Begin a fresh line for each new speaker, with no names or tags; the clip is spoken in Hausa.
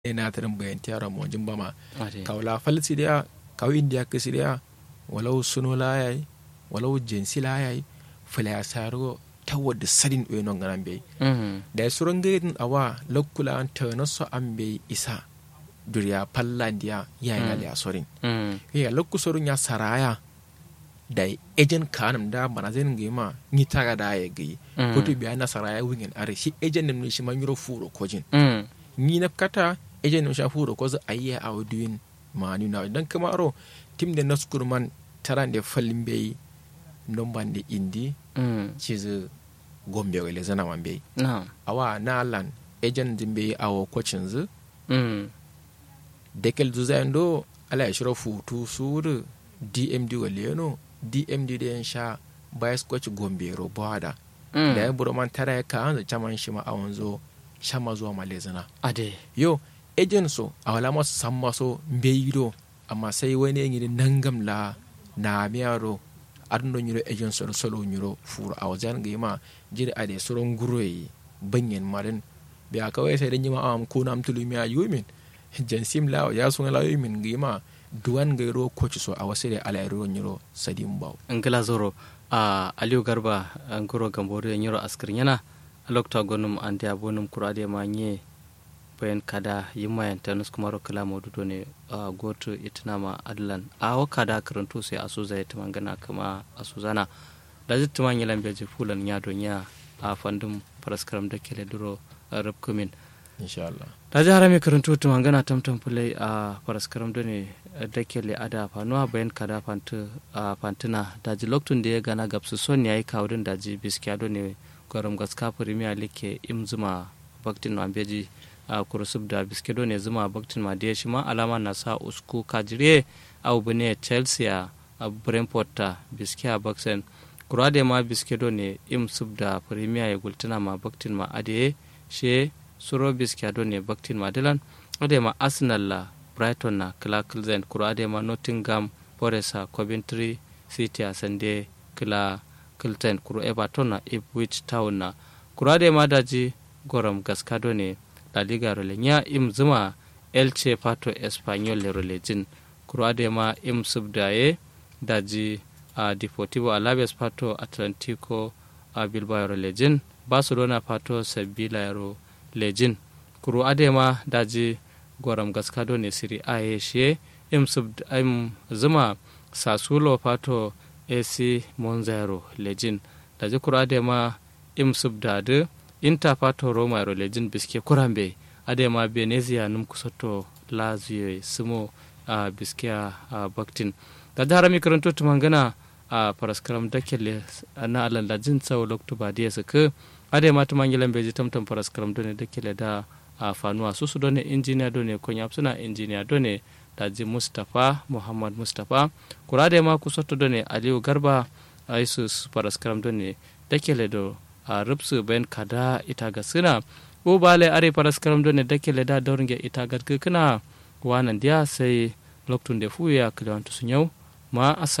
enatirin bayantiyara mo jimbama
ade
kawla falsidiya kaw india kisidiya walau suno layai walau jensi layai fala saro tawad sadin we non ganan be
mhm
da suron gaidin awa lakkula an tana so an be isa duriya pallandiya ya
Mm.
yana da sorin
mhm
ya lakku sorun ya saraya da ejen kanam da bana zai ngi ma ni taga da ya gi
Mm.
kutu biya na saraya wingen are shi ejen nim shi man yuro furo kojin
mhm
ni na kata ejen nim sha furo ko za ayya a waduin ma ni na dan kamaro tim da naskur man taran da fallin bai non ban da indi
mhm
cizu gombe wale zana man bai
na
awa na lan ejen din bai awo kocin zu
mhm
dekel duzayin do ala ya shiro futu suru dmd waleno dmd da yan sha bias coach gombe ro bada
mhm
da ya buru man tara ya kan da chaman shi ma awon zo shama zuwa malezana
ade
yo ejen so a wala masu san maso mbeyido amma sai wani yan yi nangam la na miyaro adno nyiro ejen so solo nyiro furu a wajen ga ma jiri ade soron guroyi banyen marin biya kawai sai dan yi ma am ko nam tulu miya yumin jansim la ya sun la yumin ga ma duwan ga ro coach so a wasu da ala ro nyiro sadim baw
ngila zoro a aliyu garba ngoro gambori nyiro askir yana alokta gonum ande abonum kurade ma nye bayan kada yimma yan tanus kuma ro kala modudo ne a goto itnama adlan a wa kada karanto sai asuza ya tamangana kama asuzana da jittima nyilan beje fulan nya do nya a fandum paraskaram da kele duro rubkumin
insha Allah
ta ji harami karanto tu mangana tamtam fulai a paraskaram da ne da kele ada fanuwa bayan kada fantu a fantuna da ji loktun da ya gana gabsu son ya yi kawudin da ji biskiya do ne gwaram gaska premier like im zuma baktin ma beji a kurusub da biske do ne zuma baktin ma da shi ma alama na sa usku kajire a ubune chelsea a brentford ta biskiya baksen kurade ma biske do ne im sub da premier ya gultuna ma baktin ma ade she suro biskiya do ne baktin ma dilan ade ma arsenal la brighton na kila kilzen kuro ade ma nottingham forest a coventry city a sande kila kilten kuro everton na ipswich town na kuro ade ma daji goram gaskado ne la liga role nya im zuma elche pato espanyol le role jin kuro ade ma im subdaye daji a deportivo alaves pato atlantico a bilbao role jin barcelona pato sevilla ro lejin kuro ade ma daji goram gaskado ne siri a ye she im sub im zuma sasulo pato ac monzero lejin daji kuro ade ma im sub dade inter pato roma ro lejin biske kurambe ade ma venezia num kusoto lazio sumo a biske a baktin da da harami karanto tumangana a paraskaram dakele na alan lajin tsawo lokto ba dia suka ade ma tumangilan beji tamtam paraskaram done dakele da a fanuwa susu done injiniya done konya suna injiniya done daji mustapha muhammad mustapha kurade ma kusoto done aliyu garba a isus paraskaram done dakele do a rubsu ben kada ita ga suna ko bale are paraskaram done dakele da dauringe ita ga kana wanan dia sai loktun da fuya kilawantu sun yau ma asa